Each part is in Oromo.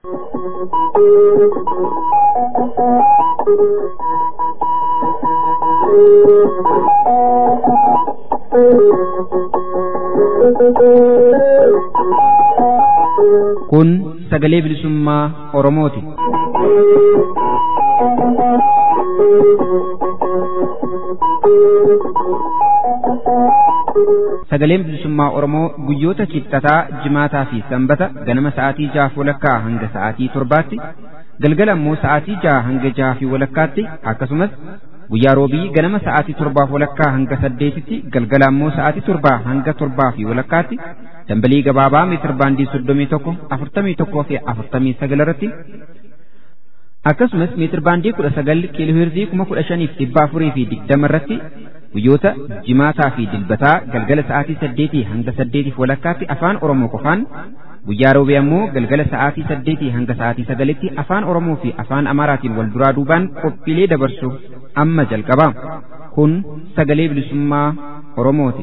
Kun sagalee bilisummaa Oromooti. Sagaleen bilisummaa Oromoo guyyoota kibxataa, jimaataa fi sanbata ganama sa'aatii jahaaf walakkaa hanga sa'aatii torbaatti, galgala immoo sa'aatii jaha hanga jaha fi walakkaatti akkasumas guyyaa roobii ganama sa'aatii torbaaf walakkaa hanga saddeetitti galgala immoo sa'aatii torbaa hanga torbaa fi walakkaatti dambalii gabaabaa meetir baandii soddomii tokko afurtamii tokkoo fi afurtamii sagal irratti akkasumas meetir baandii kudha sagal kiilooheerzii kuma kudha shaniif dhibba afurii fi digdama irratti guyyoota jimaataa fi dilbataa galgala sa'aatii saddeetii hanga saddeetiif walakkaatti afaan oromoo qofaan guyyaa roobii ammoo galgala sa'aatii saddeetii hanga sa'aatii sagalitti afaan oromoo fi afaan amaaraatiin wal duraa duubaan qophiilee dabarsu amma jalqaba kun sagalee bilisummaa oromooti.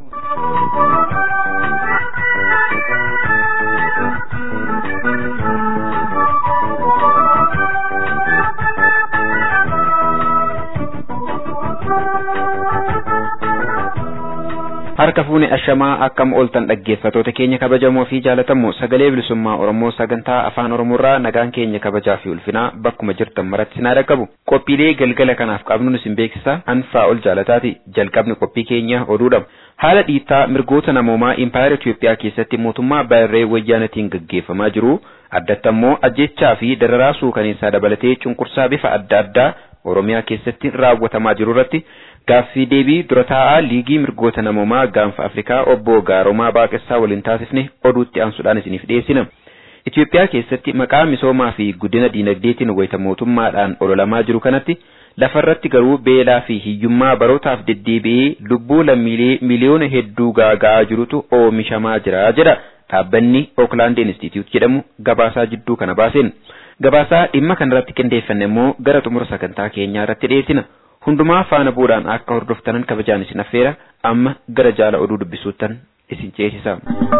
harka fuune ashamaa akkam ooltan dhaggeeffatoota keenya kabajamoo fi jaalatamoo sagalee bilisummaa oromoo sagantaa afaan oromoorraa nagaan keenya kabajaa fi ulfinaa bakkuma jirtan maratti sinaa dhaqqabu qophiilee galgala kanaaf qabnu isin beeksisa anfaa ol jaalataati jalqabni qophii keenya oduudha haala dhiittaa mirgoota namoomaa impaayera Itiyoophiyaa keessatti mootummaa baay'ee wayyaanatiin gaggeeffamaa jiru addatti ammoo ajjechaa fi dararaa suukaneessaa dabalatee cunqursaa bifa adda addaa oromiyaa keessatti raawwatamaa jiru irratti gaaffii deebii dura taa'aa liigii mirgoota namoomaa gaanfa afrikaa obbo gaaromaa baaqessaa waliin taasifne oduutti aansuudhaan isiniif dhiyeessina. Itoophiyaa keessatti maqaa misoomaa fi guddina diinagdeetiin wayita mootummaadhaan ololamaa jiru kanatti lafarratti garuu beelaa fi hiyyummaa barootaaf deddeebi'ee lubbuu lammiilee miliyoona hedduu gaaga'aa jirutu oomishamaa jira jedha dhaabbanni Oakland Institute jedhamu gabaasaa jidduu kana baaseen. Gabaasaa dhimma kanarratti qindeeffanne immoo gara xumura sagantaa keenyaa irratti dhiyeessina. hundumaa faana bu'uudhaan akka hordoftanan kabajaan isin affeera amma gara jaala oduu dubbisuuttan isin ceesisa.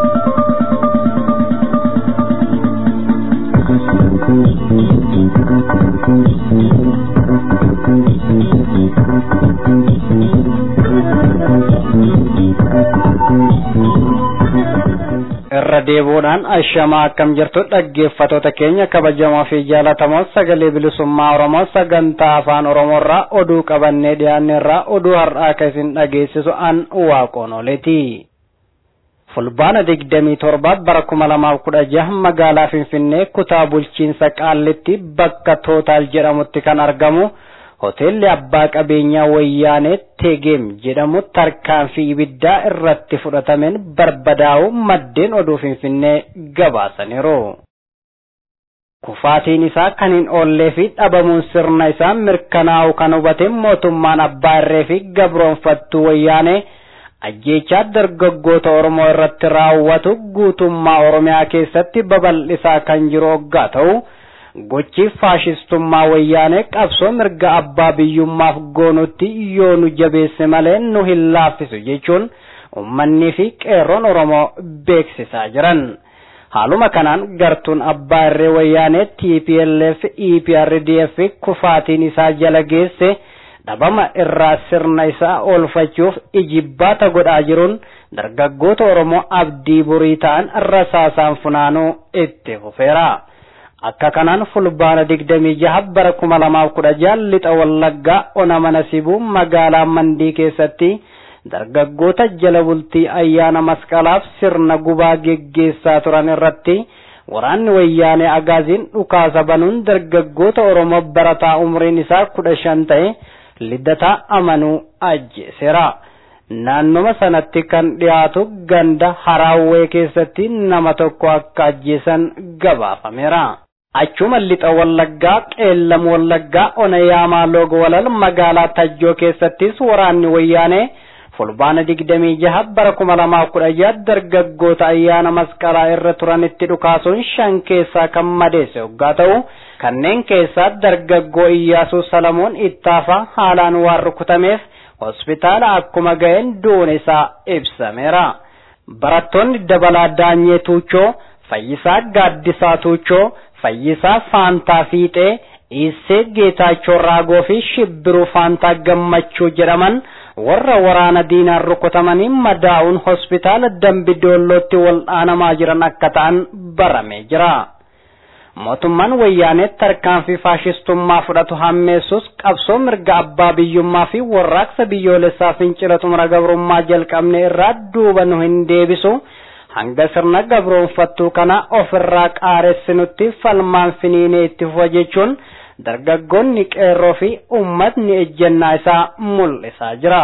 irra deebuudhaan ashamaa akkam jirtu dhaggeeffatoota keenya kabajamoo fi jaalatamoo sagalee bilisummaa oromoo sagantaa afaan oromoorraa oduu qabannee dhiyaanneerraa oduu har'aa akka isin dhageessisu an waaqoon oleeti. fulbaana digdamii torba bara kuma lamaaf kudha jaha magaalaa finfinnee kutaa bulchiinsa qaallitti bakka tootaal jedhamutti kan argamu. hoteelli abbaa qabeenyaa wayyaanee tegeem jedhamu tarkaanfii ibiddaa irratti fudhatameen barbadaa'u maddeen oduu finfinnee gabaasaniiru. Kufaatiin isaa kan hin oollee fi dhabamuun sirna isaa mirkanaa'u kan hubate mootummaan abbaa irree fi gabroonfattuu wayyaanee ajjeechaa dargaggoota Oromoo irratti raawwatu guutummaa Oromiyaa keessatti babal'isaa kan jiru hoggaa ta'u. gochi faashistummaa wayyaanee qabsoo mirga abbaa biyyummaaf goonutti yoo nu jabeesse malee nu hin laaffisu jechuun ummannii fi qeerroon oromoo beeksisaa jiran. Haaluma kanaan gartuun abbaa irree wayyaanee TPLF EPRDF kufaatiin isaa jala geesse dhabama irraa sirna isaa oolfachuuf ijibbaata godhaa jiruun dargaggoota oromoo abdii burii ta'an rasaasaan funaanuu itti fufeera. akka kanaan fulbaana digdamii jaha bara kuma lamaaf kudha jaha lixa wallaggaa ona mana sibuu magaalaa mandii keessatti dargaggoota jala bultii ayyaana masqalaaf sirna gubaa geggeessaa turan irratti waraanni wayyaanee agaaziin dhukaasa banuun dargaggoota oromoo barataa umriin isaa kudha shan ta'e liddataa amanuu ajjeeseera. naannoma sanatti kan dhiyaatu ganda haraawwee keessatti nama tokko akka ajjeesan gabaafameera. Achuma lixa wallaggaa qeellam wallaggaa ona yaamaa loogo walal magaalaa tajjoo keessattis waraanni wayyaanee fulbaana digdamii jaha bara kuma lamaa kudha jaha dargaggoota ayyaana masqalaa irra turanitti dhukaasuun shan keessaa kan madeesse hoggaa ta'u kanneen keessaa dargaggoo Iyyaasuu Salamoon Ittaafaa haalaan waan rukutameef hospitaala akkuma ga'een duun isaa ibsameera. Barattoonni dabalaa Daanyee Tuuchoo, Fayyisaa Gaaddisaa Tuuchoo, Fayyisaa Faantaa Fiixee, Iissee Geetaachoo Raagoo fi Shibbiruu Faantaa Gammachuu jedhaman warra waraana diinaan rukutamanii madaa'uun hospitaala Dambidoollootti wal'aanamaa jiran akka ta'an baramee jira. mootummaan wayyaanee tarkaanfii faashistummaa fudhatu hammeessus qabsoo mirga abbaa biyyummaa fi warraaqsa biyyoolessaa fincila xumura gabrummaa jalqabne irraa duuba nu hin deebisu hanga sirna gabroonfattuu kana ofirraa qaaressinutti falmaan finiinee itti fufa jechuun dargaggoonni qeerroo fi ummatni ejjennaa isaa mul'isaa jira.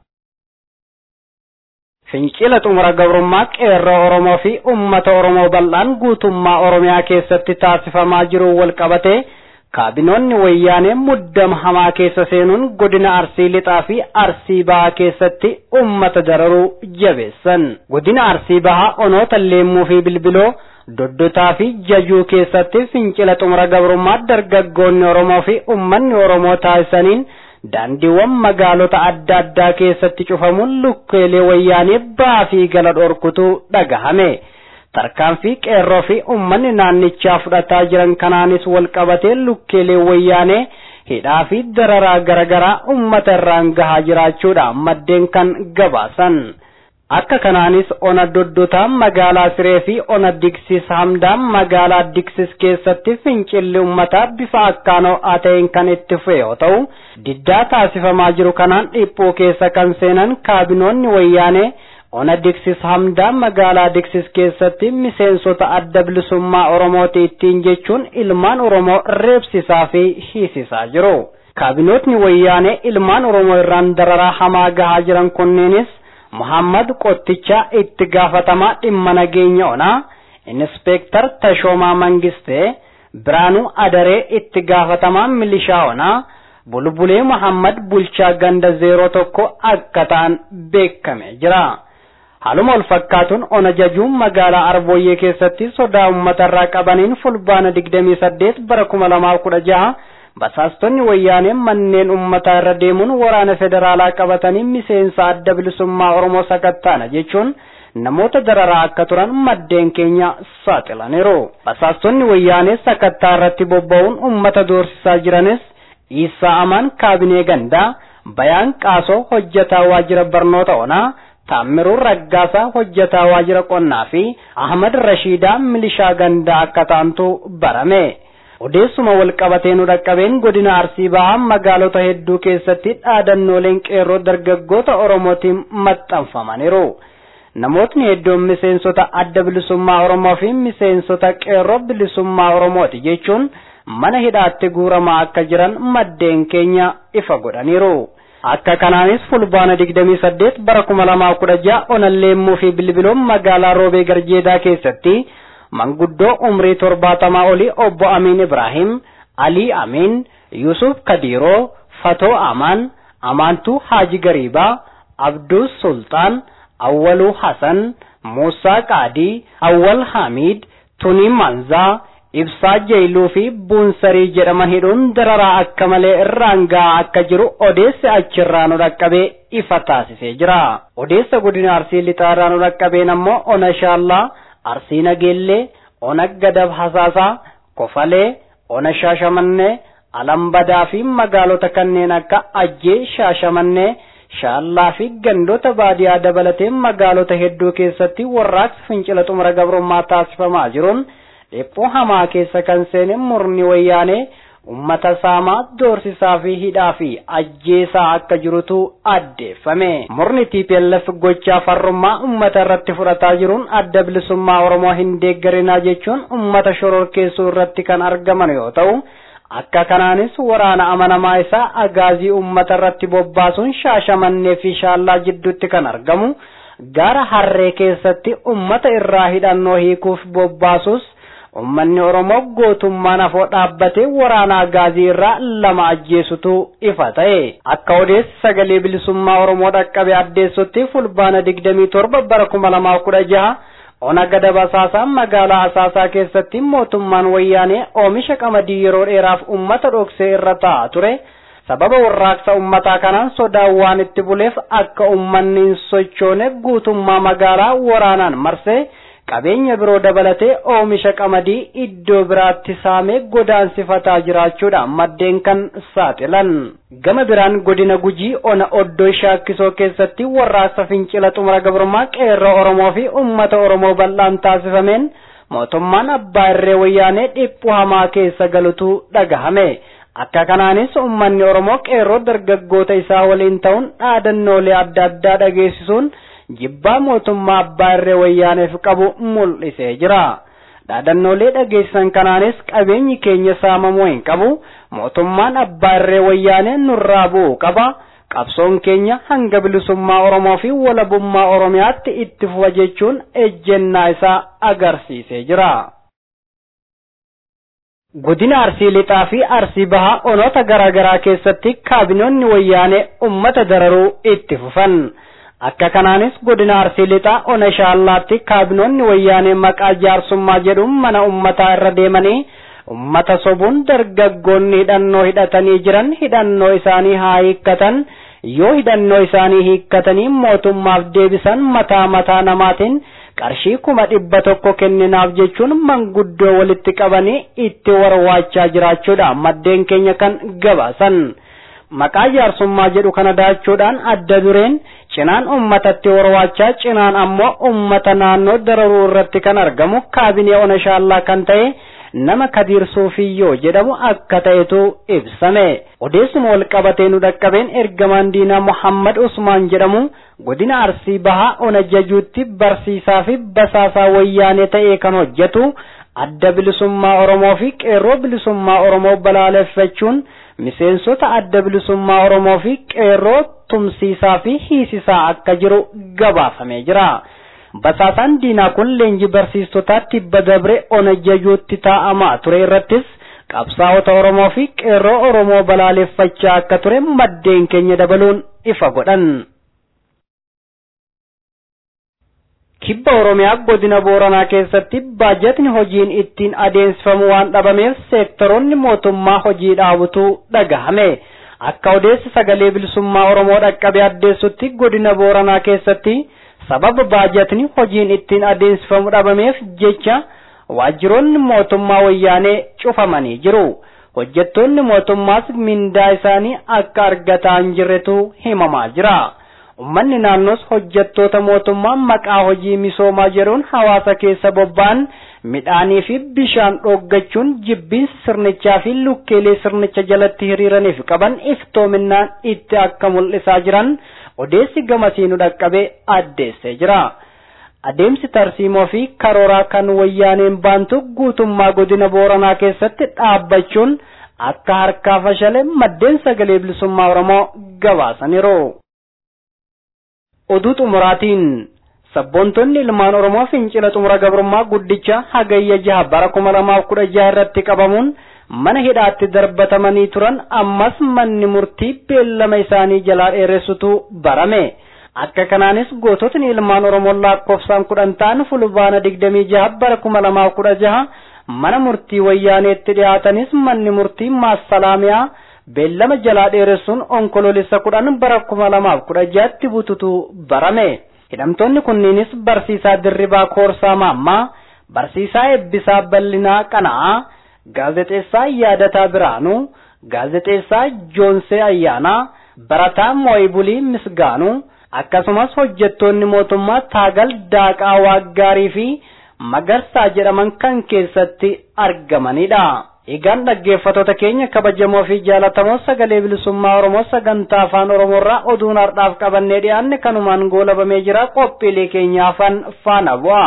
Fincila xumura gabrummaa qeerroo Oromoo fi uummata Oromoo bal'aan guutummaa Oromiyaa keessatti taasifamaa jiru wal qabatee kaabinoonni wayyaanee muddama hamaa keessa seenuun godina Arsii Lixaa fi Arsii Bahaa keessatti uummata dararuu jabeessan. Godina Arsii Bahaa onoota Leemmuu fi Bilbiloo doddotaa fi jajuu keessatti fincila xumura gabrummaa dargaggoonni Oromoo fi uummanni Oromoo taasisaniin daandiiwwan magaalota adda addaa keessatti cufamuun lukkeelee wayyaanee ba'aa fi gala dhorkutu dhagahame. Tarkaanfii qeerroo fi uummanni naannichaa fudhataa jiran kanaanis wal qabatee lukkeelee wayyaanee hidhaa fi dararaa garaagaraa uummata irraan gahaa jiraachuudha maddeen kan gabaasan. Akka kanaanis ona doddotaa magaalaa Siree fi ona Digsis Hamdaan magaalaa Digsis keessatti fincilli uummataa bifa akkaan ho'aa ta'een kan itti fufe yoo ta'u, diddaa taasifamaa jiru kanaan dhiphoo keessa kan seenan kaabinoonni wayyaanee ona Digsis Hamdaan magaalaa Digsis keessatti miseensota adda bilisummaa Oromooti ittiin jechuun ilmaan Oromoo reebsisaa fi hiisisaa jiru. Kaabinootni wayyaanee ilmaan Oromoo irraan dararaa hamaa gahaa jiran kunneenis Muhammad Qotticha itti gaafatamaa dhimma nageenya onaa, Inspektar Tashoomaa Mangistee, Biraanuu Adaree itti gaafatamaa milishaa onaa, Bulbulee Muhammad Bulchaa Ganda zeeroo tokko akka ta'an beekame jira. Haaluma wal fakkaatuun ona jajuun magaalaa Arbooyyee keessatti sodaa uummatarraa qabaniin fulbaana 28 bara 2016 basaastonni wayyaanee manneen uummataa irra deemuun waraana federaalaa qabatanii miseensa adda bilisummaa Oromoo sakattaana jechuun namoota dararaa akka turan maddeen keenya saaxilaniiru. Basaastonni wayyaanee sakattaa irratti bobba'uun uummata doorsisaa jiranis Iisaa Amaan kaabinee gandaa, Bayaan Qaasoo hojjetaa waajjira barnoota onaa, Taammiruu Raggaasaa hojjetaa waajjira qonnaa fi Ahmad Rashiidaa milishaa gandaa akka ta'antu barame. Odeessuma wal qabatee nu dhaqqabeen godina Arsii Bahaa magaalota hedduu keessatti dhaadannooleen qeerroo dargaggoota Oromootiin maxxanfamaniiru. Namootni hedduun miseensota adda bilisummaa Oromoo fi miseensota qeerroo bilisummaa Oromooti jechuun mana hidhaatti guuramaa akka jiran maddeen keenya ifa godhaniiru. Akka kanaanis fulbaana 28 bara 2016 onalleemmuu fi bilbiloon magaalaa Roobee Garjeedaa keessatti manguddoo umrii torbaatamaa olii obbo Amin Ibrahim, Ali Amin, Yusuf Kadiiroo, Fatoo Amaan, Amaantuu Haaji Gariibaa, Abduu Sultaan, Awwaluu Hasan, Muusaa Qaadii, Awwal Hamid, Tunii Manzaa, Ibsaa Jeyluu fi Buunsarii jedhaman hidhuun dararaa akka malee irraan gahaa akka jiru odeessi achirraa nu dhaqqabee ifa taasisee jira. Odeessa godina Arsii lixaarraa nu dhaqqabeen ammoo Ona Shaallaa, Arsii Nageellee, Ona Gadab Hasaasaa, Kofalee, Ona Shaashamannee, Alambadaa fi magaalota kanneen akka Ajjee Shaashamannee, Shaallaa fi gandoota baadiyaa dabalatee magaalota hedduu keessatti warraaqsa fincila xumura gabrummaa taasifamaa jiruun dhiphoo hamaa keessa kan seene murni wayyaanee ummata saamaa doorsisaa fi hidhaa fi ajjeesaa akka jirutu addeeffame. Murni TPLF gochaa farrummaa ummata irratti fudhataa jiruun adda bilisummaa Oromoo hin deeggarinaa jechuun ummata shororkeessuu irratti kan argaman yoo ta'u, akka kanaanis waraana amanamaa isaa agaazii ummata irratti bobbaasuun shaashamannee fi shaallaa jidduutti kan argamu gaara harree keessatti ummata irraa hidhannoo hiikuuf bobbaasus ummanni oromoo gootummaan afoo dhaabbatee waraana agaazii irraa lama ajjeesutu ifa ta'e akka odeessi sagalee bilisummaa oromoo dhaqqabe addeessutti fulbaana digdamii torba bara kuma lamaa kudha jaha ona gadab asaasaa magaalaa asaasaa keessatti mootummaan wayyaanee oomisha qamadii yeroo dheeraaf ummata dhoksee irra taa'aa ture sababa warraaqsa ummataa kanaan sodaan waan itti buleef akka ummanni hin sochoone guutummaa magaalaa waraanaan marsee qabeenya biroo dabalatee oomisha qamadii iddoo biraatti saamee godaansifataa jiraachuudhaan maddeen kan saaxilan. Gama biraan godina gujii ona oddoo shaakkisoo keessatti warraaqsa fincila xumura gabrummaa qeerroo Oromoo fi uummata Oromoo bal'aan taasifameen mootummaan abbaa irree wayyaanee dhiphuu hamaa keessa galutu dhagahame. Akka kanaanis uummanni Oromoo qeerroo dargaggoota isaa waliin ta'uun dhaadannoolee adda addaa dhageessisuun jibbaa mootummaa abbaa irree wayyaaneef qabu mul'isee jira. Dhaadannoolee dhageessisan kanaanis qabeenyi keenya saamamuu hin qabu. Mootummaan abbaa irree wayyaanee nurraa bu'uu qaba. Qabsoon keenya hanga bilisummaa Oromoo fi walabummaa Oromiyaatti itti fufa jechuun ejjennaa isaa agarsiisee jira. Godina Arsii Lixaa fi Arsii Bahaa onoota garaa garaa keessatti kaabinoonni wayyaanee uummata dararuu itti fufan. Akka kanaanis godina Arsii Lixaa ona shaallaatti kaabinoonni wayyaanee maqaa jaarsummaa jedhuun mana uummataa irra deemanii ummata sobuun dargaggoonni hidhannoo hidhatanii jiran hidhannoo isaanii haa hiikkatan yoo hidhannoo isaanii hiikkatanii mootummaaf deebisan mataa mataa namaatiin qarshii kuma dhibba tokko kenninaaf jechuun manguddoo walitti qabanii itti warwaachaa jiraachuudha maddeen keenya kan gabaasan. Maqaa jaarsummaa jedhu kana daachuudhaan adda dureen cinaan ummatatti warwaachaa cinaan ammoo ummata naannoo dararuu irratti kan argamu kaabinee ona shaallaa kan ta'e nama Kadiir Suufiyyoo jedhamu akka ta'etu ibsame. Odeessuma wal qabatee nu dhaqqabeen ergamaan diinaa Muhammad Usmaan jedhamu godina Arsii Bahaa ona jajuutti barsiisaa fi basaasaa wayyaanee ta'ee kan hojjetu adda bilisummaa Oromoo fi qeerroo bilisummaa Oromoo balaaleffachuun miseensota adda bilisummaa Oromoo fi qeerroo tumsiisaa fi hiisisaa akka jiru gabaafamee jira. Basaasaan diinaa kun leenjii barsiistotaa tibba dabre ona jajuutti taa'amaa ture irrattis qabsaa'ota Oromoo fi qeerroo Oromoo balaaleffachaa akka ture maddeen keenya dabaluun ifa godhan. Kibba Oromiyaa godina Booranaa keessatti baajatni hojiin ittiin adeemsifamu waan dhabameef seektoroonni mootummaa hojii dhaabutu dhagahame. Akka odeessi sagalee bilisummaa Oromoo dhaqqabe addeessutti godina Booranaa keessatti sababa baajatni hojiin ittiin adeemsifamu dhabameef jecha waajjiroonni mootummaa wayyaanee cufamanii jiru. Hojjettoonni mootummaas mindaa isaanii akka argataa hin jirretu himamaa jira. Uummanni naannoos hojjettoota mootummaa maqaa hojii misoomaa jedhuun hawaasa keessa bobba'an midhaanii fi bishaan dhooggachuun jibbiinsa sirnichaa fi lukkeelee sirnicha jalatti hiriiraniif qaban iftoominaan itti akka mul'isaa jiran odeessi gamasiinu dhaqqabee addeessee jira. Adeemsi tarsiimoo fi karooraa kan wayyaaneen baantu guutummaa godina Booranaa keessatti dhaabbachuun akka harkaa fashale maddeen sagalee bilisummaa Oromoo gabaasaniiru. Oduu xumuraatiin sabboontonni ilmaan Oromoo fincila xumura gabrummaa guddicha hagayya jaha bara kuma lamaaf kudha jaha irratti qabamuun mana hidhaatti darbatamanii turan ammas manni murtii beellama isaanii jalaa dheeressutu barame. Akka kanaanis goototni ilmaan Oromoo lakkoofsaan kudhan ta'an fulbaana digdamii jaha bara kuma lamaaf kudha jaha mana murtii wayyaaneetti dhiyaatanis manni murtii maassalaamiyaa beellama jalaa dheeressuun onkoloolessa kudhan bara kuma lamaaf kudha jahatti bututu barame. Hidhamtoonni kunniinis barsiisaa Dirribaa Koorsaa Maammaa, barsiisaa Eebbisaa Bal'inaa Qana'aa, gaazexeessaa Yaadataa Biraanuu, gaazexeessaa Joonsee Ayyaanaa, barataa Mooyibulii Misgaanuu, akkasumas hojjettoonni mootummaa Taagal Daaqaa Waaggaarii fi Magarsaa jedhaman kan keessatti argamanidha. Egaan dhaggeeffattoota keenya kabajamoo fi jaalatamoo sagalee bilisummaa Oromoo sagantaa afaan Oromoo irraa oduun har'aaf qabannee dhiyaanne kanumaan goolabamee jira qophiilee keenya afaan faana bu'a.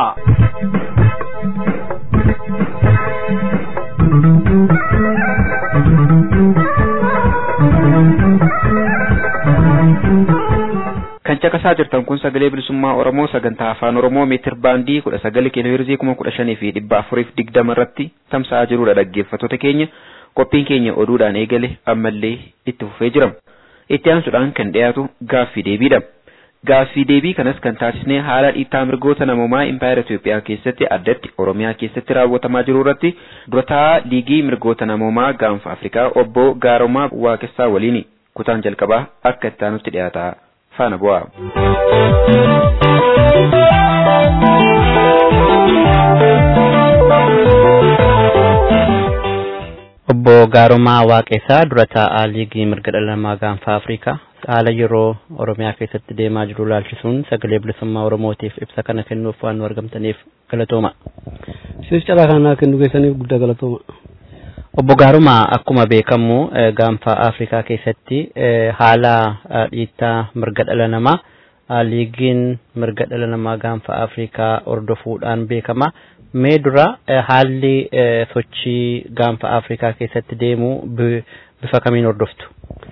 kan caqasaa jirtan kun sagalee bilisummaa oromoo sagantaa afaan oromoo meetir baandii kudha sagal kiiloo hirzii kuma kudha shanii fi dhibba afuriif digdama irratti tamsa'aa jirudha dhaggeeffattoota keenya qophiin keenya oduudhaan eegale ammallee itti fufee jira itti aansuudhaan kan dhiyaatu gaaffii deebiidha gaaffii deebii kanas kan taasisnee haala dhiittaa mirgoota namoomaa impaayera Itoophiyaa keessatti addatti oromiyaa keessatti raawwatamaa jiru irratti durataa liigii mirgoota namoomaa gaanfa afrikaa obbo Gaaromaa Waaqessaa waliin kutaan jalqabaa akka itti aanutti dhiyaata. faana bu'aa. Obbo Gaarumaa Waaqesaa dura taa'aa liigii mirga dhala namaa gaanfa Afrikaa haala yeroo Oromiyaa keessatti deemaa jiru laalchisuun sagalee bilisummaa Oromootiif ibsa kana kennuuf waan nu argamtaniif galatooma. Isinis carraa kanaa kennu keessaniif guddaa galatooma. Obbo Gaarumaa akkuma beekamu gaanfa Afrikaa keessatti haala dhiittaa mirga dhala namaa liigiin mirga dhala namaa gaanfa Afrikaa hordofuudhaan beekama. Mee dura haalli sochii gaanfa Afrikaa keessatti deemu bifa kamiin hordoftu?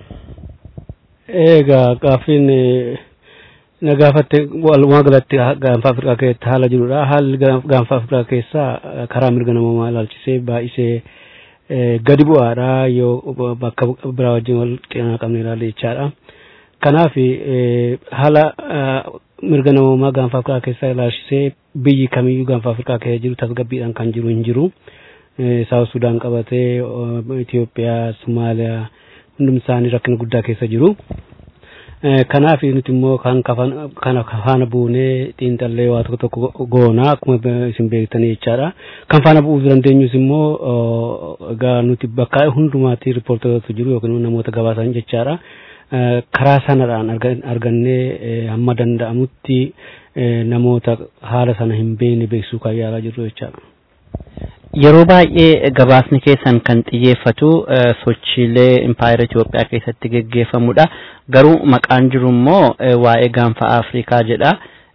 Egaa gaaffiin na gaafatte walumaa galatti gaanfa Afrikaa keessatti haala jirudha. Haalli gaanfa Afrikaa keessaa karaa mirga namummaa ilaalchisee baay'isee gadi bu'aadha yoo bakka biraa wajjin wal qinaa qabne ilaalle jechaadha. Kanaaf haala mirga namummaa gaanfa Afrikaa keessaa ilaalchisee biyyi kamiyyuu gaanfa Afrikaa keessa jiru tasgabbiidhaan kan jiru hin jiru. Saawus Sudaan qabatee Itoophiyaa, Somaaliyaa hundum isaanii rakkina guddaa keessa jiru. Kanaaf nuti immoo kan kana faana buunee xiinxallee waa tokko tokko goonaa akkuma isin beektanii jechaadha. Kan faana bu'uu dandeenyus immoo egaa nuti bakka hundumaatti riippoortota jiru yookiin namoota gabaasan jechaadha. Karaa sanadhaan argannee hamma danda'amutti namoota haala sana hin beekne beeksisuu kan yaalaa jirru jechaadha. Yeroo baay'ee gabaasni keessan kan xiyyeeffatu sochiilee impaayera Itoophiyaa keessatti geggeeffamudha. Garuu maqaan jiru immoo waa'ee gaanfa Afrikaa jedha.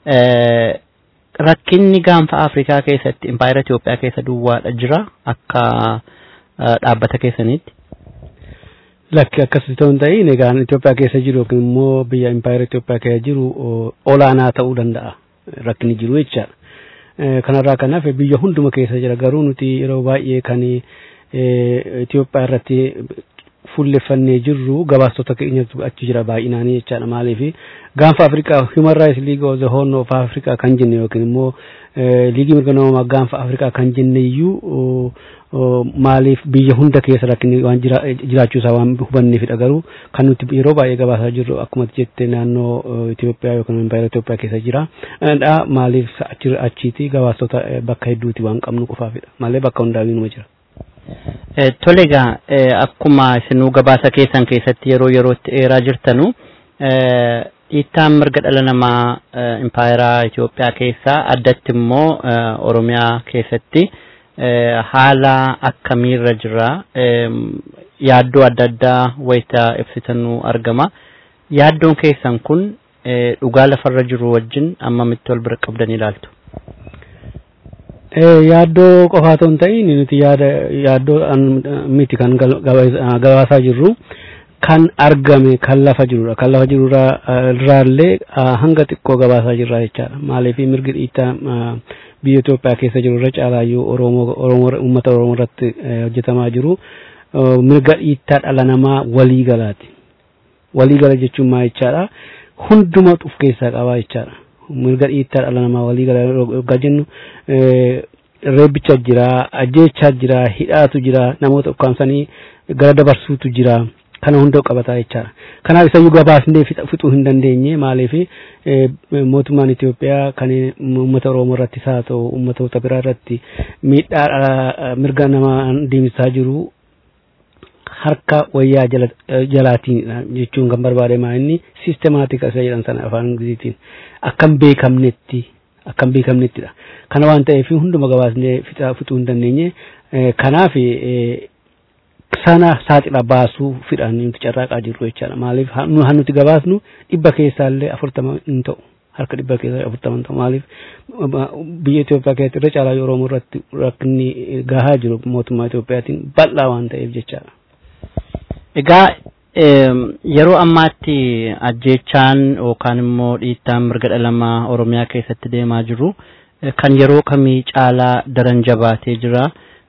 Rakkinni gaanfa Afrikaa keessatti impaayera Itoophiyaa keessa duwwaadha jira akka dhaabbata keessaniitti. Lakki akkasii ta'uu hin ta'in egaa Itoophiyaa keessa jiru yookiin immoo biyya impaayera Itoophiyaa keessa jiru olaanaa ta'uu danda'a rakkinni jiru jechaadha. kanarraa kanaaf biyya hunduma keessa jira garuu nuti yeroo baay'ee kan Itoophiyaa irratti fuulleffannee jirru gabaastota keenyatu achi jira baay'inaanii jechaadha maaliif gaanfa Afrikaa Human Rights League of the Horn of Africa kan jenne yookiin immoo liigii mirga namummaa gaanfa Afrikaa kan jenne iyyuu maaliif biyya hunda keessa rakkinni waan jiraachuusaa waan hubanneefidha garuu kan nuti yeroo baay'ee gabaasaa jirru akkuma jette naannoo Itoophiyaa yookiin impaayera Itoophiyaa keessa jira. Maaliif achiiti gabaastota bakka hedduuti waan qabnu qofaafidha. Malee bakka hundaa'uu numa jira. Tole egaa akkuma isinuu gabaasa keessan keessatti yeroo yerootti eeraa jirtanu dhiittaan mirga dhala namaa impaayeraa Itoophiyaa keessaa addatti immoo Oromiyaa keessatti haala akkamiirra jira yaaddoo adda addaa wayita ibsitanuu argama. Yaaddoon keessan kun dhugaa lafarra jiru wajjin ammamitti wal bira qabdanii ilaaltu? Yaaddoo qofaa otoo hin ta'in nuti yaada yaaddoo miti kan gabaasaa jirru kan argame kan lafa jirudha. Kan lafa jiru irraallee hanga xiqqoo gabaasaa jirra jechaadha. Maaliif mirgi dhiittaa biyya Itoophiyaa keessa jiru irra caalaayyuu Oromoo uummata Oromoo irratti hojjetamaa jiru mirga dhiittaa dhala namaa waliigalaati. Waliigala jechuun maal jechaadha? Hundumatu of keessaa qabaa jechaadha. mirga dhiittaa dhala namaa waliigala yoggaa jennu reebbicha jira, ajjeechaa jira, hidhaatu jira, namoota ukkaamsanii gara dabarsuutu jira. kana hunda qabataa jechaadha. Kanaaf isayyuu gabaasnee fixuu hin dandeenye maaliif mootummaan Itoophiyaa kan uummata Oromoo irrattis haa ta'u uummatoota biraa irratti miidhaa mirga namaa deemsisaa jiru harka wayyaa jalaatiin jechuun kan barbaadamaa inni siistemaatika isa jedhan sana afaan ingiliziitiin akkam beekamnetti akkam beekamnettidha. Kana waan ta'eef hunduma gabaasnee fixuu hin dandeenye kanaaf sana saaxila baasuu fidhan nuti carraaqaa jirru jechaadha. Maaliif han nuti gabaasnu dhibba keessaallee afurtama hin ta'u. Harka dhibba keessaa afurtama hin ta'u. Maaliif biyya Itoophiyaa keessatti irra caalaa Oromoo irratti rakkinni gahaa jiru mootummaa Itoophiyaatiin bal'aa waan ta'eef jechaadha. Egaa yeroo ammaatti ajjeechaan yookaan immoo dhiittaan mirga dhala namaa Oromiyaa keessatti deemaa jiru kan yeroo kamii caalaa daran jabaatee jira.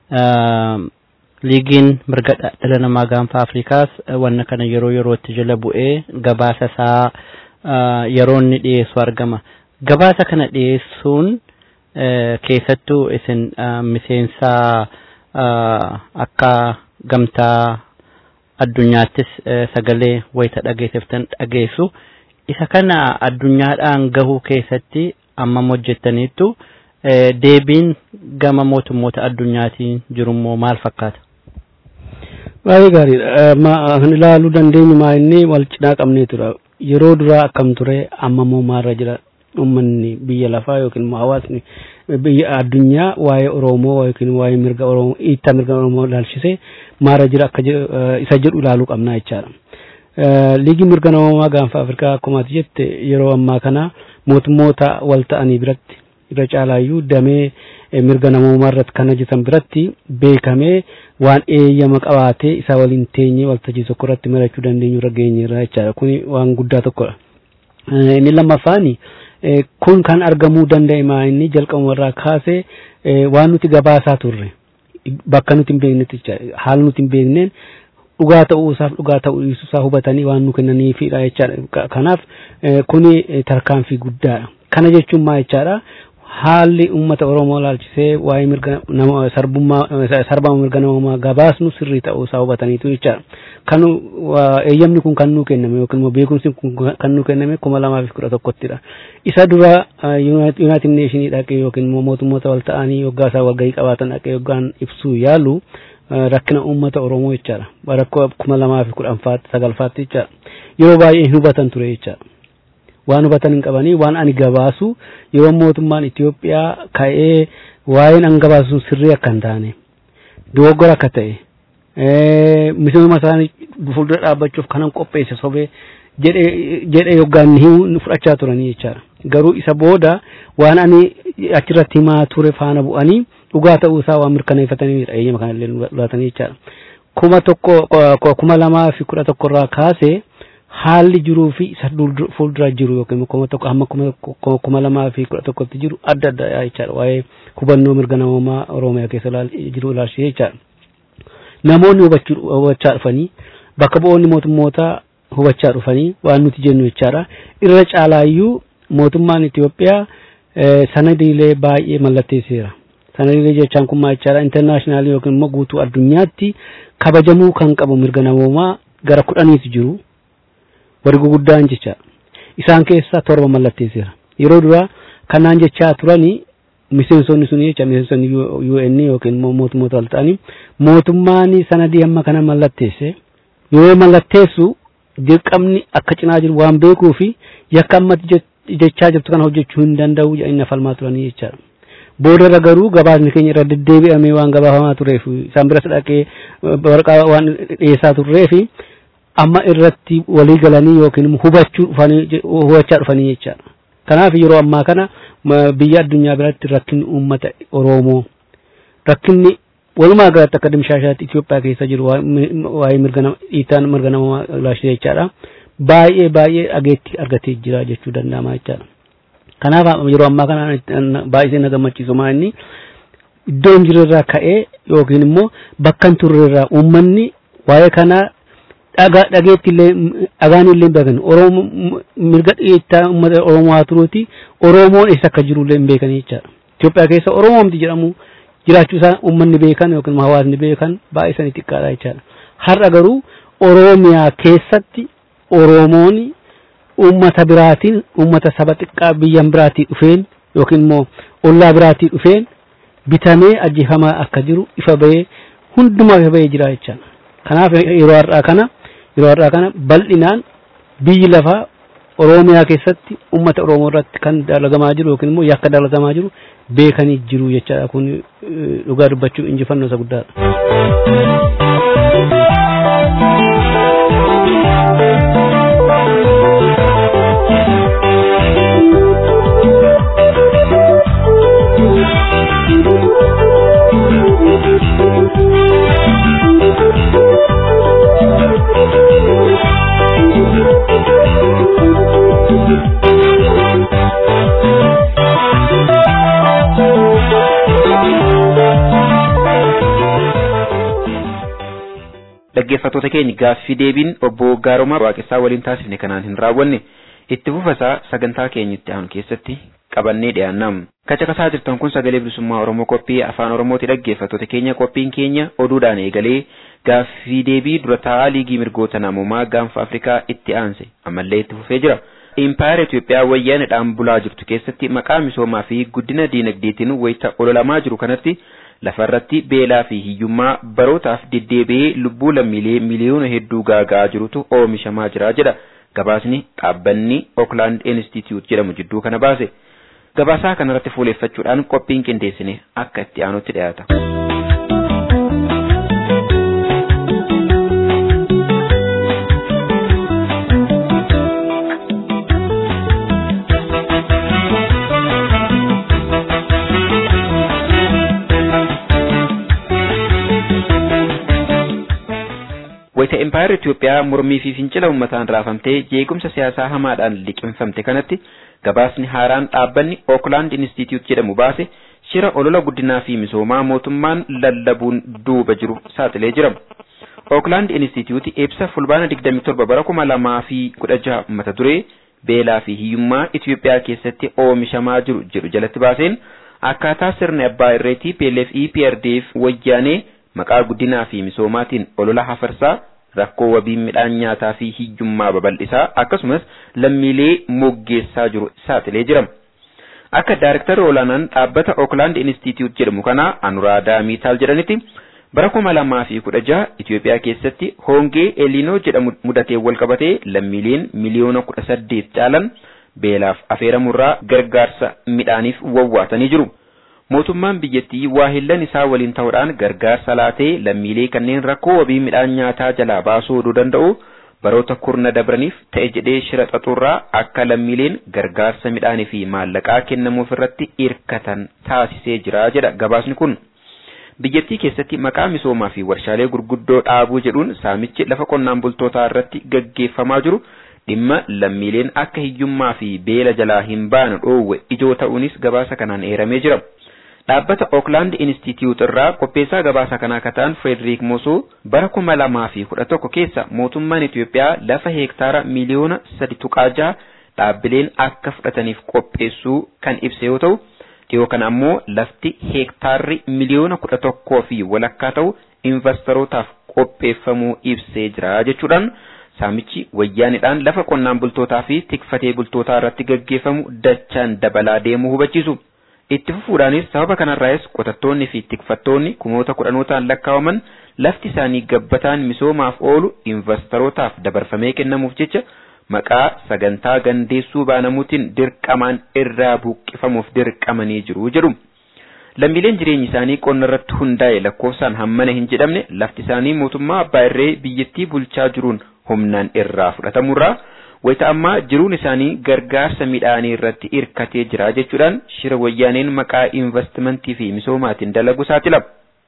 liigiin mirga dhala namaa gaanfa Afrikaas wanna kana yeroo yerootti jala bu'ee gabaasa isaa yeroo inni dhiyeessu argama. Gabaasa kana dhiyeessuun keessattuu isin miseensa akka gamtaa addunyaattis sagalee wayita dhageessiftan dhageessu isa kana addunyaadhaan gahuu keessatti ammam hojjettaniittu deebiin gama mootummoota addunyaatiin jirummoo maal fakkaata? Baay'ee gaariidha. Kan ilaaluu dandeenyu maa inni wal cinaa qabnee tura. Yeroo duraa akkam ture amma moo maalirra jira uummanni biyya lafaa yookiin immoo hawaasni biyya addunyaa waa'ee Oromoo yookiin waa'ee mirga Oromoo hiittaa mirga Oromoo ilaalchisee maalirra jira akka isa jedhu ilaaluu qabnaa jechaadha. Liigii mirga namoomaa gaanfa Afrikaa akkuma ati jette yeroo ammaa kana mootummoota wal ta'anii biratti irra caalaayyuu damee mirga namoomaa irratti kan hojjetan biratti beekamee waan eeyyama qabaatee isa waliin teenyee waltajjii tokko irratti marachuu dandeenyu irra geenyeerra jechaadha. Kuni waan guddaa tokkodha. Inni lammaffaani kun kan argamuu danda'e maa inni jalqabuma irraa kaasee waan nuti gabaasaa turre bakka nuti hin beeknetti haala nuti hin beekneen dhugaa ta'uusaaf dhugaa ta'uu dhiisuusaa hubatanii waan nu kennaniifidha jechaadha. Kanaaf kuni tarkaanfii guddaadha. Kana jechuun maa jechaadha? haalli uummata Oromoo ilaalchisee waa'ee mirga nama sarbummaa sarbama mirga namoomaa gabaasnu sirrii ta'uu isaa hubataniitu jechaadha. Kan eeyyamni kun kan nuu kenname yookiin immoo beekumsi kun kan nuu kenname kuma lamaa fi kudha tokkottidha. Isa dura Yuunaayitid Neeshinii dhaqee yookiin immoo mootummoota wal ta'anii yoggaa isaa walgahii qabaatan dhaqee yoggaan ibsuu yaalu rakkina uummata Oromoo jechaadha. Rakkoo kuma lamaa fi kudhanfaatti sagalfaatti jechaadha. Yeroo baay'ee hin hubatan ture jechaadha. waan hubatan hin qabanii waan ani gabaasu yeroo mootummaan Itoophiyaa ka'ee waa'een an gabaasu sirrii akka hin taane dogoggora akka ta'e misooma isaanii fuuldura dhaabbachuuf kanan qopheesse sobee jedhe yoggaan himu fudhachaa turanii jechaadha. Garuu isa booda waan ani achirratti himaa ture faana bu'anii dhugaa ta'uu isaa waan mirkaneeffataniidha eeyyama kanallee laatanii jechaadha. Kuma tokko kuma lamaa fi kudha tokko irraa kaasee haalli jiruu fi isa fuuldura jiru yookiin kuma tokko hamma kuma lamaa fi kudha tokkotti jiru adda adda jechaadha waa'ee hubannoo mirga namoomaa Oromiyaa keessa jiru ilaalchisee jechaadha. Namoonni hubachaa dhufanii bakka bu'oonni mootummoota hubachaa dhufanii waan nuti jennu jechaadha. Irra caalaayyuu mootummaan Itoophiyaa sanadiilee baay'ee mallatteesseera. Sanadiilee jechaan kun maal jechaadha intarnaashinaali yookiin immoo guutuu addunyaatti kabajamuu kan qabu mirga namoomaa gara kudhaniitu jiru. warri guguddaan jecha isaan keessaa torba mallatteesseera yeroo duraa kanaan jechaa turanii miseensonni sun jecha miseensonni UN yookiin immoo mootummoota wal ta'anii mootummaan sanadii amma kana mallatteesse yoo mallatteessu dirqamni akka cinaa jiru waan beekuu fi yakka amma jechaa jirtu kana hojjechuu hin danda'u jedhanii falmaa turanii jechaadha. Boodarra garuu gabaasni keenya irra deddeebi'amee waan gabaafamaa tureef isaan biras dhaqee waraqaa waan dhiyeessaa turreefi amma irratti walii galanii yookiin hubachuu dhufanii hubachaa dhufanii jechaadha. Kanaaf yeroo ammaa kana biyya addunyaa biratti rakkinni uummata Oromoo rakkinni walumaa galatti akka dimshaashaatti Itoophiyaa keessa jiru waa'ee mirga dhiitaan mirga namaa ilaashee jechaadha. Baay'ee baay'ee dhageetti argatee jira jechuu danda'ama jechaadha. Kanaaf yeroo ammaa kana baay'ee na gammachiisu maa inni iddoo hin jirrerraa ka'ee yookiin immoo bakka hin turrerraa uummanni waa'ee kanaa dhageetti illee dhagaan illee hin beekan oromoo mirga dhiyeettaa uummata oromoo haa turuuti oromoon eessa akka jiru illee hin beekan jechaadha Itoophiyaa keessa oromoomti jedhamu jiraachuu isaa uummanni beekan yookiin hawaasni beekan baay'ee sanii xiqqaadha jechaadha har'a garuu oromiyaa keessatti oromoon uummata biraatiin uummata saba xiqqaa biyya biraatii dhufeen yookiin immoo ollaa biraatii dhufeen bitamee ajjeefamaa akka jiru ifa bahee hundumaa ifa bahee jira jechaadha kanaaf yeroo har'aa kana yeroo har'aa kana bal'inaan biyyi lafaa Oromiyaa keessatti uummata Oromoo irratti kan dalagamaa jiru yookiin immoo yakka dalagamaa jiru beekanii jiru jechaadha kun dhugaa dubbachuu injifannoo isa guddaadha. dhaggeeffattoota keenya gaaffii deebiin obbo Gaaromaa Waaqessaa waliin taasifne kanaan hin raawwanne itti fufasaa sagantaa keenya itti aanu keessatti qabannee dhiyaannam. Kacaqasaa jirtan kun sagalee bilisummaa Oromoo qophii afaan Oromooti dhaggeeffattoota keenya qophiin keenya oduudhaan eegalee gaaffii deebii dura taa'aa liigii mirgoota namoomaa gaanfa Afrikaa itti aanse ammallee itti fufee jira. Impaayera Itoophiyaa wayyaanidhaan bulaa jirtu keessatti maqaa misoomaa fi guddina diinagdeetiin wayita ololamaa jiru kanatti lafarratti beelaa fi hiyyummaa barootaaf deddeebi'ee lubbuu lammiilee miliyoona hedduu gaaga'aa jirutu oomishamaa jira jedha. Gabaasni dhaabbanni Oakland Institute jedhamu jidduu kana baase. Gabaasaa kanarratti fuuleeffachuudhaan qophiin qindeessine akka itti aanutti dhiyaata. wayita impaayera Itoophiyaa mormii fi fincila uummataan raafamtee jeequmsa siyaasaa hamaadhaan liqimfamte kanatti gabaasni haaraan dhaabbanni Oakland Institute jedhamu baase shira olola guddinaa fi misoomaa mootummaan lallabuun duuba jiru saaxilee jira. Oakland Institute ibsa fulbaana 27 bara 2016 mata duree beelaa fi hiyyummaa Itoophiyaa keessatti oomishamaa jiru jedhu jalatti baaseen akkaataa sirni abbaa irreetii PLF EPRDF wayyaanee maqaa guddinaa fi misoomaatiin olola hafarsaa rakkoo wabii midhaan nyaataa fi hiyyummaa babal'isaa akkasumas lammiilee moggeessaa jiru saaxilee jira. Akka daarektarri olaanaan dhaabbata Oakland Institute jedhamu kana Anuraadaa Miitaal jedhanitti bara kuma lamaa fi kudha jaha Itoophiyaa keessatti hongee Elinoo jedhamu mudatee wal qabatee lammiileen miliyoona kudha saddeet caalan beelaaf afeeramurraa gargaarsa midhaaniif wawwaatanii jiru. mootummaan biyyattii waahillan isaa waliin ta'uudhaan gargaarsa laatee lammiilee kanneen rakkoo wabii midhaan nyaataa jalaa baasuu oduu danda'u baroota kurna dabraniif ta'e jedhee shira xaxurraa akka lammiileen gargaarsa midhaanii fi maallaqaa kennamuuf irratti hirkatan taasisee jira jedha gabaasni kun. Biyyattii keessatti maqaa misoomaa fi warshaalee gurguddoo dhaabuu jedhuun saamichi lafa qonnaan bultootaa irratti gaggeeffamaa jiru dhimma lammiileen akka hiyyummaa fi beela jalaa hin baane dhoowwe ijoo ta'uunis gabaasa kanaan eeramee jira. Dhaabbata Oakland Institute irraa qopheessaa gabaasa kanaa kataan Frederick Mosoo bara kuma lamaa fi kudha tokko keessa mootummaan Itoophiyaa lafa heektaara miliyoona sadi tuqaa jaha dhaabbileen akka fudhataniif qopheessuu kan ibse yoo ta'u, dhiyoo kana ammoo lafti heektaarri miliyoona kudha tokkoo fi walakkaa ta'u investorotaaf qopheeffamuu ibsee jira jechuudhaan saamichi wayyaanidhaan lafa qonnaan bultootaa fi tikfatee bultootaa irratti gaggeeffamu dachaan dabalaa deemuu hubachiisu. Itti fufuudhaanis sababa kanarraayis qotattoonni fi tikfattoonni kumoota kudhanootaan lakkaawaman lafti isaanii gabbataan misoomaaf oolu investorotaaf dabarfamee kennamuuf jecha maqaa sagantaa gandeessuu baanamuutiin dirqamaan irraa buqqifamuuf dirqamanii jiru jedhu. Lammiileen jireenyi isaanii qonna irratti hundaa'e lakkoofsaan hammana hin jedhamne lafti isaanii mootummaa abbaa irree biyyattii bulchaa jiruun humnaan irraa fudhatamurraa wayita ammaa jiruun isaanii gargaarsa midhaanii irratti hirkatee jira jechuudhaan shira wayyaaneen maqaa investimentii fi misoomaatiin dalagu saaxila.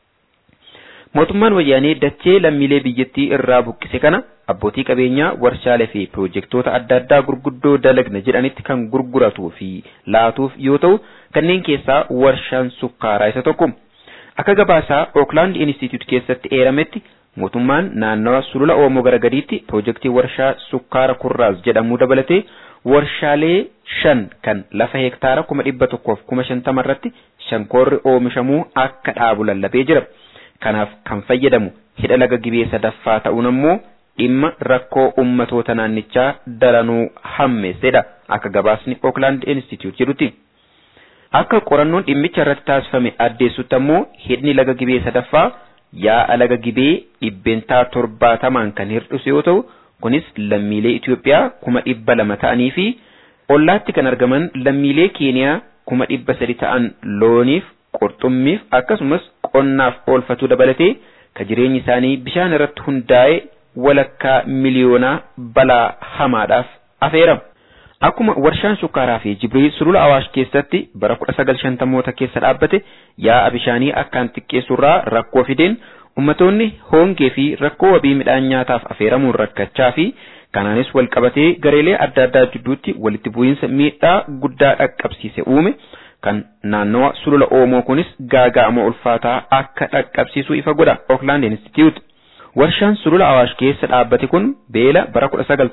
Mootummaan wayyaanee dachee lammiilee biyyattii irraa buqqise kana abbootii qabeenyaa warshaalee fi piroojeektoota adda addaa gurguddoo dalagna jedhanitti kan gurguratuu fi laatuuf yoo ta'u kanneen keessaa warshaan sukkaaraa isa tokko. Akka gabaasaa Oakland Institute keessatti eerametti mootummaan naannawa sulula Oomoo gara gadiitti piroojeektii warshaa sukkaara kurraas jedhamuu dabalatee warshaalee shan kan lafa heektaara kuma dhibba tokkoof kuma shantama irratti shankoorri oomishamuu akka dhaabu lallabee jira. Kanaaf kan fayyadamu hidha laga gibee sadaffaa ta'uun ammoo dhimma rakkoo ummatoota naannichaa daranuu hammeessedha akka gabaasni Oakland Institute jedhutti. Akka qorannoon dhimmicha irratti taasifame addeessutti ammoo hidhni laga gibee sadaffaa yaa'a laga gibee dhibbeentaa torbaatamaan kan hir'isu yoo ta'u kunis lammiilee Itoophiyaa kuma dhibba lama ta'anii fi ollaatti kan argaman lammiilee Keeniyaa kuma dhibba sadi ta'an looniif qurxummiif akkasumas qonnaaf oolfatuu dabalatee ka jireenyi isaanii bishaan irratti hundaa'e walakkaa miliyoonaa balaa hamaadhaaf afeerama. Akkuma warshaan sukkaaraa fi jibrii sulula Awaash keessatti bara 1950moota keessa dhaabbate yaa'a bishaanii akkaan xiqqeessurraa rakkoo fideen ummatoonni hongee fi rakkoo wabii midhaan nyaataaf afeeramuun rakkachaa fi kanaanis wal qabatee gareelee adda addaa jidduutti walitti bu'iinsa miidhaa guddaa dhaqqabsiise uume kan naannawa sulula Oomoo kunis gaaga'ama ulfaataa akka dhaqqabsiisu ifa godha Oakland Institute. Warshaan sulula Awaash keessa dhaabbate kun beela bara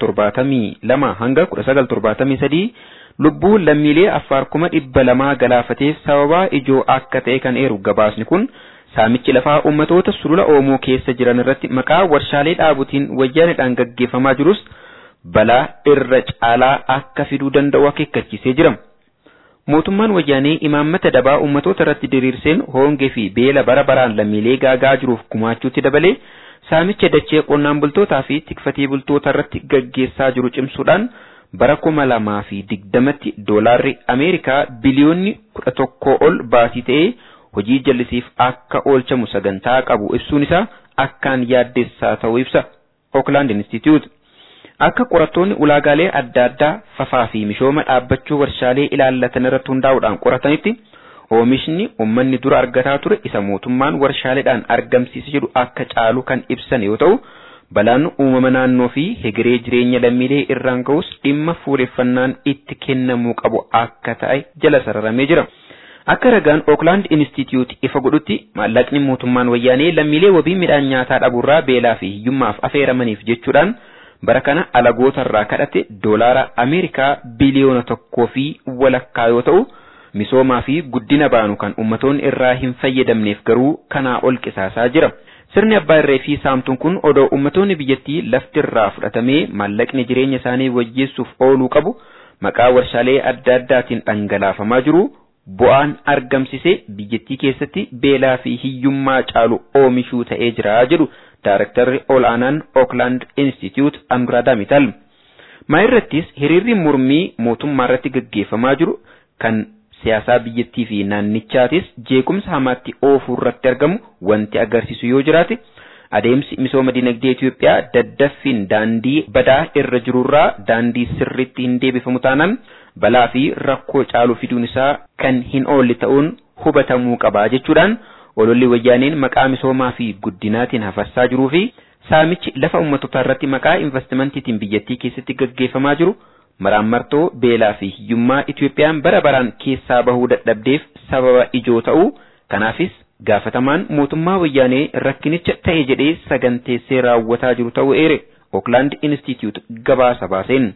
1972 hanga 1973 lubbuu lammiilee affaar kuma dhibba lamaa galaafateef sababaa ijoo akka ta'e kan eeru gabaasni kun saamichi lafaa ummatoota sulula Oomoo keessa jiran irratti maqaa warshaalee dhaabutiin wayyaanidhaan gaggeeffamaa jirus balaa irra caalaa akka fiduu danda'u akeekkachiisee jira. Mootummaan wayyaanee imaammata dabaa uummatoota irratti diriirseen hoongee fi beela bara baraan lammiilee gaagaa jiruuf gumaachuutti dabalee saamicha dachee qonnaan bultootaa fi tikfatee bultoota irratti gaggeessaa jiru cimsuudhaan bara kuma lamaa fi digdamatti doolaarri Ameerikaa biliyoonni kudha tokkoo ol baasii ta'ee hojii jallisiif akka oolchamu sagantaa qabu ibsuun isaa akkaan yaaddessaa ta'uu ibsa Oakland Institute. Akka qorattoonni ulaagaalee adda addaa fafaa fi mishooma dhaabbachuu warshaalee ilaallatan irratti hundaa'uudhaan qoratanitti oomishni uummanni dura argataa ture isa mootummaan warshaaleedhaan argamsiise jedhu akka caalu kan ibsan yoo ta'u balaan uumama naannoo fi hegeree jireenya lammiilee irraan ga'us dhimma fuuleffannaan itti kennamuu qabu akka ta'e jala sararamee jira. Akka ragaan Oakland Institute ifa godhutti maallaqni mootummaan wayyaanee lammiilee wabii midhaan nyaataa dhabuurraa beelaa fi hiyyummaaf affeeramaniif jechuudhaan bara kana alagootarraa kadhate doolaara Ameerikaa biliyoona tokkoo fi walakkaa yoo ta'u misoomaa fi guddina baanu kan ummatoonni irraa hin fayyadamneef garuu kanaa ol qisaasaa jira. Sirni abbaa irree fi saamtuun kun odoo ummatoonni biyyattii laftirraa fudhatamee maallaqni jireenya isaanii wayyeessuuf ooluu qabu maqaa warshaalee adda addaatiin dhangalaafamaa jiru bu'aan argamsise biyyattii keessatti beelaa fi hiyyummaa caalu oomishuu ta'ee jira jedhu Daarektarri ol aanaan Oakland Institute Anuraadaa Mital. Maa irrattis hiriirri mormii mootummaa irratti gaggeeffamaa jiru kan siyaasaa biyyattii fi naannichaatis jeequmsa hamaatti oofuu irratti argamu wanti agarsiisu yoo jiraate adeemsi misooma dinagdee Itoophiyaa daddaffiin daandii badaa irra jirurraa daandii sirriitti hin deebifamu taanaan balaa fi rakkoo caalu fiduun isaa kan hin oolle ta'uun hubatamuu qaba jechuudhaan ololli wayyaaneen maqaa misoomaa fi guddinaatiin hafassaa jiruu fi saamichi lafa ummatotaa irratti maqaa investimentiitiin biyyattii keessatti gaggeeffamaa jiru maraammartoo beelaa fi hiyyummaa Itoophiyaan bara baraan keessaa bahuu dadhabdeef sababa ijoo ta'uu kanaafis gaafatamaan mootummaa wayyaanee rakkinicha ta'e jedhee saganteessee raawwataa jiru ta'uu eere Oakland Institute gabaasa baaseen.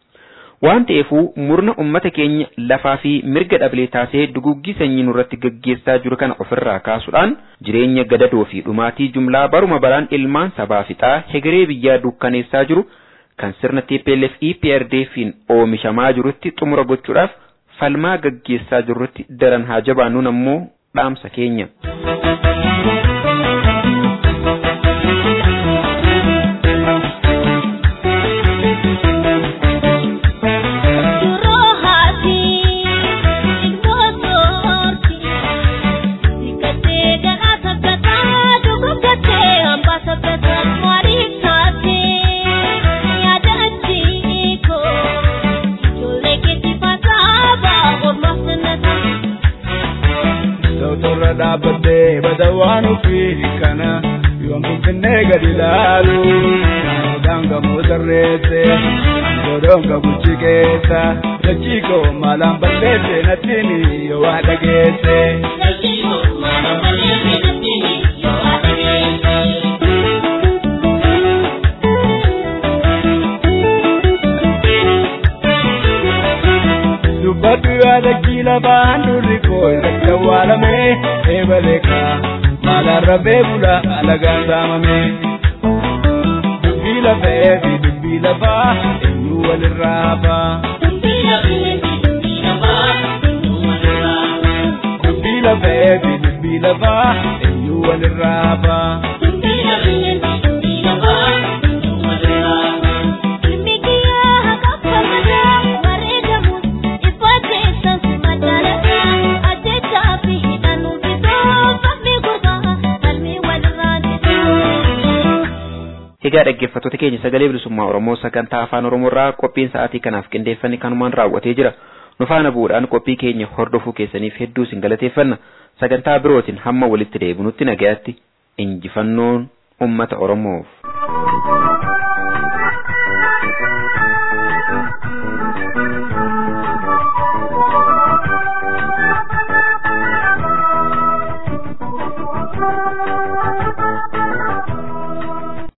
Waan ta'eefuu murna ummata keenya lafaa fi mirga dhablee taasee duguggii sanyii nurratti gaggeessaa jiru kana ofirraa kaasuudhaan jireenya gadadoo fi dhumaatii jumlaa baruma baraan ilmaan sabaa fixaa hegeree biyyaa dukkaneessaa jiru kan sirna TPLF EPRDF'n oomishamaa jirutti xumura gochuudhaaf falmaa gaggeessaa jirrutti daran haa jabaannuun ammoo dhaamsa keenya. dhaabbattee bada waan ofii kana yoom finfinnee gadi ilaalu namoodhaan gamoo sarreesse godhoon gabuchi keessa dachii koo maalaan balleesse nattiin yoo waa dhageesse. dubbadhu yaada kiila baan durri koo irratti awwaalame eebaleeka maalaan rabee bula alagaan saamame dubbii lafee fi dubbii lafaa eenyu walirraa hafa. Dubbii lafee fi dubbii lafaa eenyu walirraa hafa. Egaa dhaggeeffattoota keenya sagalee bilisummaa Oromoo sagantaa afaan Oromoo irraa qophiin sa'aatii kanaaf qindeeffanne kanumaan raawwatee jira. Nu faana bu'uudhaan qophii keenya hordofuu keessaniif hedduu isin galateeffanna. Sagantaa birootiin hamma walitti deebinutti nagayaatti injifannoon uummata Oromoof.